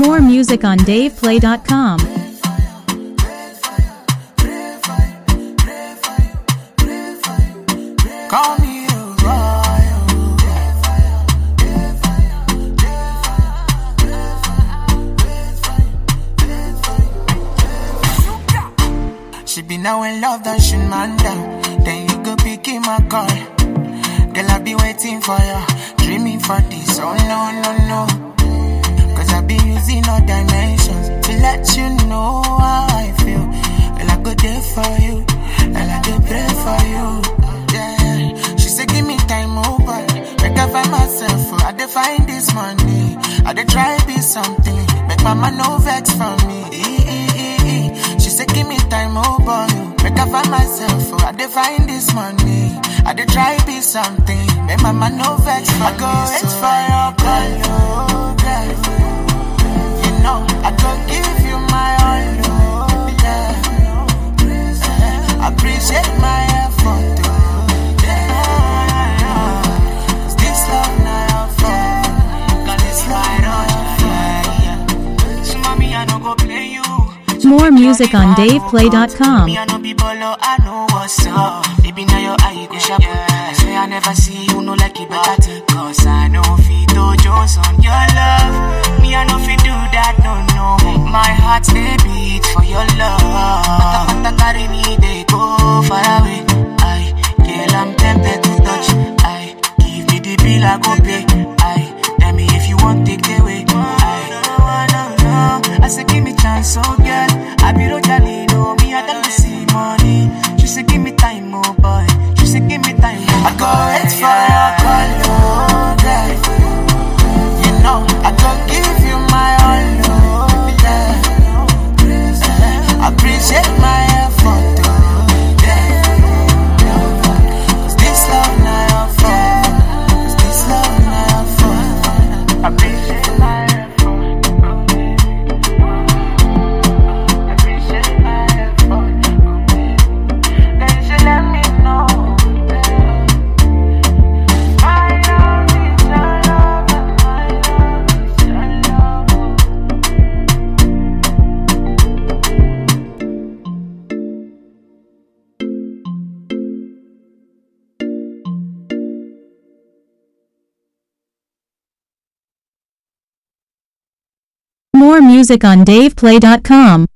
More music on DavePlay.com. Call me a royal. She be now in love, that she man down. Then you go pick him my call. Girl, I be waiting for you, dreaming for this. Oh no, no, no. Cause I be using all dimensions to let you know how I feel. Girl, I go there for you, and I go pray for you. Yeah, she said, give me time over. Make I find myself, oh, I dey find this money. I dey try be something, make mama no vex for me. Eh, eh, eh, eh. She said, give me time over. Make I find myself, oh, I dey find this money. I dey try be something, make mama no vex for me. I go wait for your call, oh, girl. You know, I go give you my all, oh, yeah. Appreciate my effort, oh, yeah. This love now your fault, 'cause it's right on your fire. So mommy, I no go play you. More music on DavePlay.com. Me, I no be bolo, I know what's up. Baby, now your eye go sharp. I swear I never see you no like it better thing. Cause I know Fito Jones on your love. Me, I know fi do that, no, no. My heart they beat for your love. Pata pata carry me, they go far away. I, girl, I'm tempted to touch. I, give me the bill, I go pay. I, tell me if you want take the away. I, no, no, I say give me chance, oh girl. I be Rojalie, no me, I don't see money. She say give me time, oh boy. She say give me time, oh I go wait for your call, oh girl. You know I go give you my all, oh yeah. Appreciate my effort, oh yeah. 'Cause this love now your fault. 'Cause this love now your fault. Appreciate my effort. Appreciate my effort. Then you should let me know. My love is your love, and my love is your love. More music on DavePlay.com.